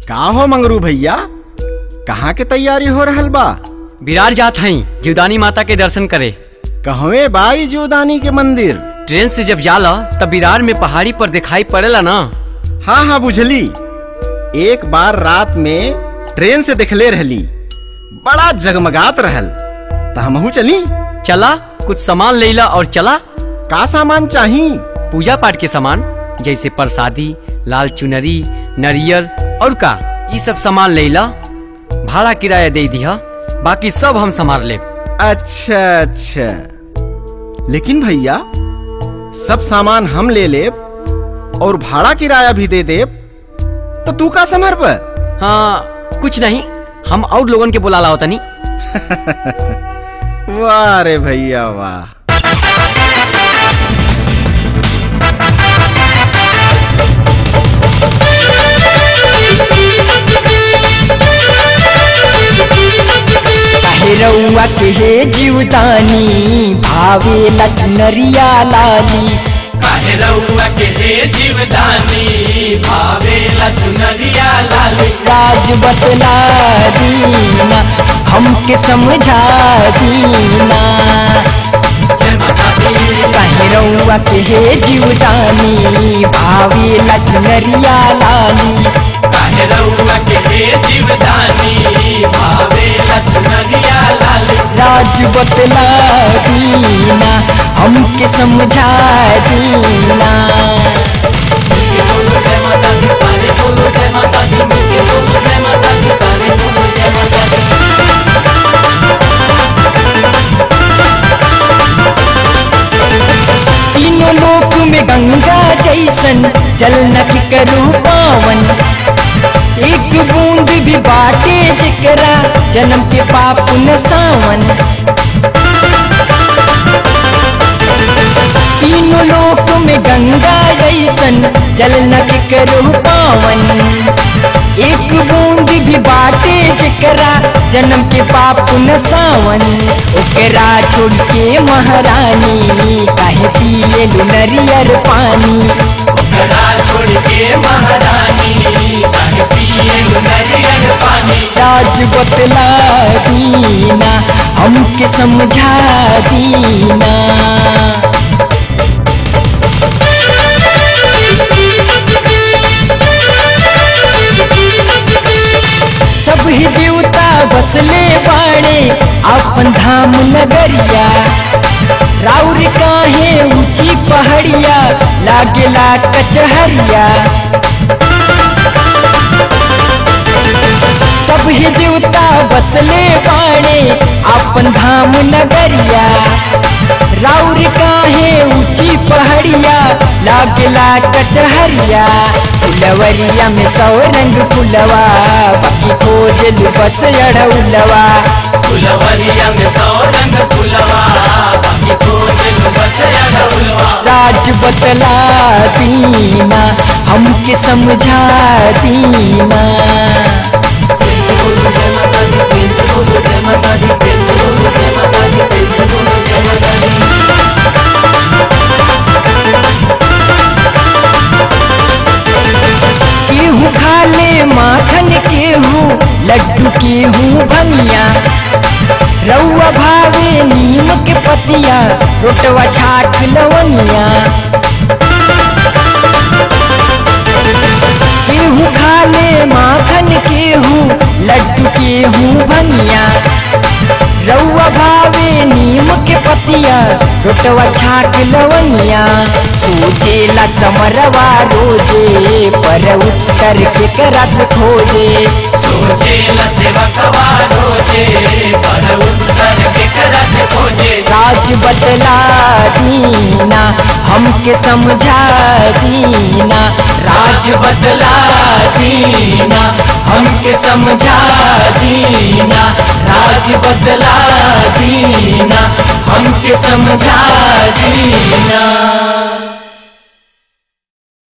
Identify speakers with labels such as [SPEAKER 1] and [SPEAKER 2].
[SPEAKER 1] का हो मंगरू भैया कहाँ के तैयारी हो रहल बा
[SPEAKER 2] विरार जात हई जीवदानी माता के दर्शन करे
[SPEAKER 1] कहवे बाई जीवदानी के मंदिर
[SPEAKER 2] ट्रेन से जब जाला तब विरार में पहाड़ी पर दिखाई पड़ेला ना
[SPEAKER 1] हाँ हाँ बुझली एक बार रात में ट्रेन से देखले रहली बड़ा जगमगात रहल त हमहू चली
[SPEAKER 2] चला कुछ सामान लेला और चला
[SPEAKER 1] का सामान चाही
[SPEAKER 2] पूजा पाठ के सामान जैसे प्रसादी लाल चुनरी नरियर और का ये सब सामान लेला भाड़ा किराया दे दिया बाकी सब हम संभाल ले
[SPEAKER 1] अच्छा अच्छा लेकिन भैया सब सामान हम ले लेब और भाड़ा किराया भी दे देब तो तू का समर्प
[SPEAKER 2] हाँ कुछ नहीं हम और लोगन के बुला लाओ तनी
[SPEAKER 1] वाह रे भैया वाह
[SPEAKER 3] रउआ के हे जीवदानी भावे लखनरिया लाली
[SPEAKER 4] काहे रउआ के हे जीवदानी भावे लचुनरिया लाली
[SPEAKER 3] राज बतला दीना हमके समझा दीना
[SPEAKER 4] जय माता दी
[SPEAKER 3] काहे रउआ के हे जीवदानी भावे लखनरिया लाली
[SPEAKER 4] काहे रउआ के हे जीवदानी भावे लचुनरिया लाली
[SPEAKER 3] राज बतला दीना हमके समझा दीना
[SPEAKER 4] मिलके बोलो जय माता दी सारे बोलो जय माता दी मिलके बोलो जय माता दी सारे बोलो जय माता दी
[SPEAKER 3] तीनों लोक में गंगा जैसन जल नख करू पावन एक बूंद भी बाटे जकरा जन्म के पाप न सावन तीनों लोक में गंगा जैसन जल नख करू पावन एक बूंद भी बाटे जकरा जन्म के पाप न सावन ओकरा छोड़ के महारानी काहे पिए नरियर पानी
[SPEAKER 4] घरा छोड़ के महारानी काहे पिए नरियर पानी
[SPEAKER 3] राज बतला दीना हमके समझा दीना सब ही देवता बसले बाड़े अपन धाम नगरिया राउर काहे ऊंची पहाड़िया लागेला कचहरिया सब ही देवता बसले बाड़े अपन धाम नगरिया राउर काहे ऊंची पहाड़िया लागला कचहरिया फुलवरिया में सौ रंग फुलवा बाकी खोजल बस अड़उलवा
[SPEAKER 4] फुलवरिया में सौ रंग फुलवा बाकी खोजल बस अड़उलवा
[SPEAKER 3] राज बतला दीना हमके समझा दीना
[SPEAKER 4] प्रेम से बोलो जय माता दी प्रेम से बोलो जय माता दी प्रेम से बोलो जय माता दी प्रेम से बोलो जय माता दी
[SPEAKER 3] केहू खा ले माखन केहू लड्डू केहू भनिया रउआ भावे नीम के पतिया रोटवा छाट लवनिया केहू खा ले माखन केहू लड्डू केहू भनिया रउआ भावे नीम के पतिया रोटवा छाक लवनिया सोचेला समरवा रोजे पर उत्तर के करस खोजे
[SPEAKER 4] सोचे ल सेवकवा रोजे पर उत्तर के करस खोजे
[SPEAKER 3] राज बतला दीना हमके समझा दीना राज बतला दीना हमके समझा दीना राज बतला दीना हमके समझा दीना